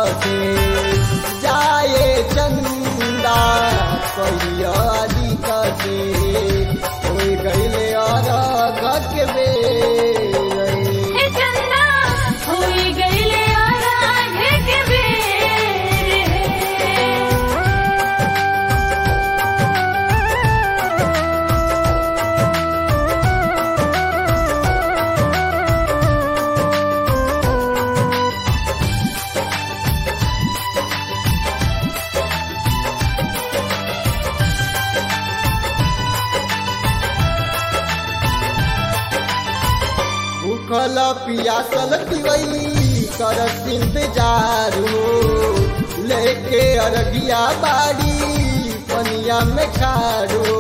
से जाए चंदा कहिया अधिक से हो गईले और के बेर हे चंदा होई गईले आराधे के बेर भूखल पियासल पिवई कर इंतजार हो लेके अरगिया बाड़ी पनिया में खाड़ो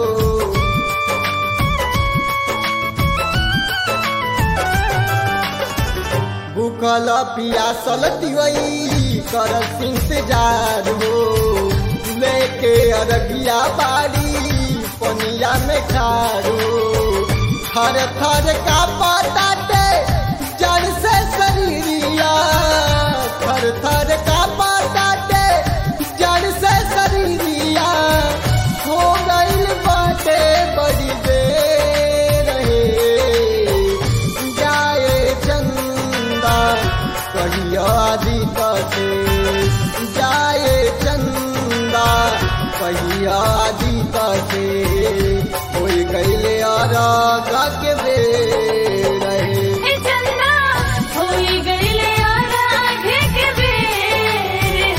भूखल पियासल पिवई कर इंतजार हो लेके अरगिया बाड़ी पनिया में खाड़ो थर थर का पाताटे जड़ से शरीरिया थर थर का पाताटे जड़ से शरीरिया हो गईल बाटे बड़ी देर रहे जाए चंदा कहिया अधिक से जाए चंदा कहिया अधिक से हो गईले और के बेर रहे हे चंदा होई गईले आराधे के बेर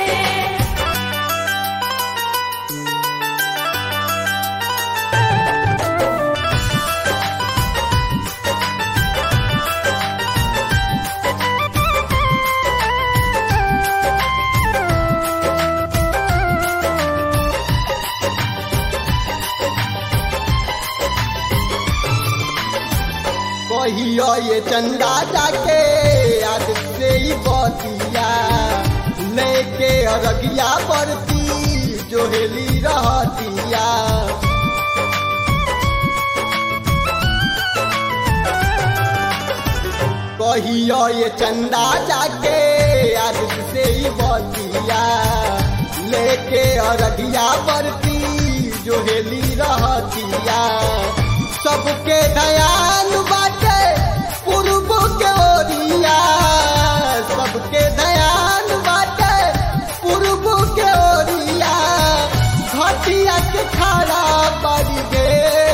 कहियो ये चंदा जाके आज से ही बतिया लेके अरगिया पड़ती जोहेली रहतिया कहियो ये चंदा जाके आज से ही बतिया लेके अरगिया पड़ती जोहेली रहतिया सबके दयाल बाटे पूर्व के ओरिया सबके दयाल बाटे पूर्व के ओरिया घटिया के खड़ा बड़ी दे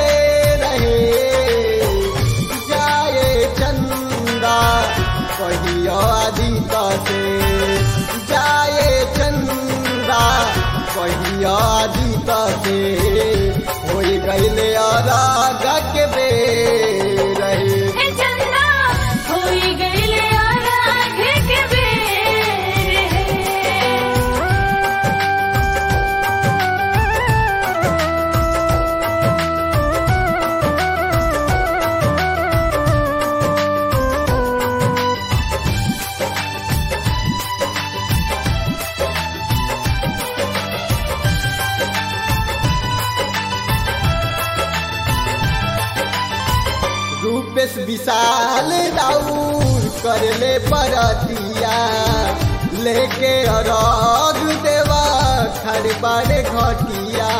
रहे जाए चंदा कहियो अधिक से जाए चंदा कहियो अधिक से हो गईले और के बेर रहे हे चंदा होई गईले आराधे के बेर रूपेश विशाल राउर करले परतिया लेके अरग देवा खड़बारे घटिया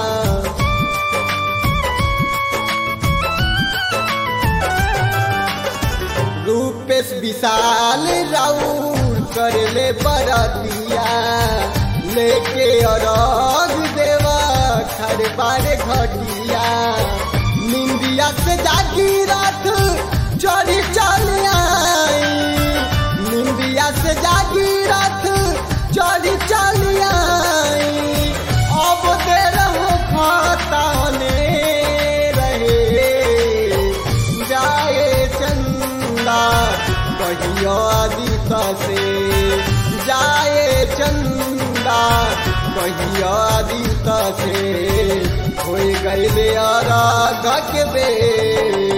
रूपेश विशाल राउर करले परतिया लेके अरग देवा खड़बारे घटिया निंदिया से जागी रात चढ़ी चल आई निंदिया से जागी रात चढ़ी चल आई अब देर हो खताने रहे जाए चंदा कहियो आदित से जाए चंदा कहियो आदित से हो गईले और के बेर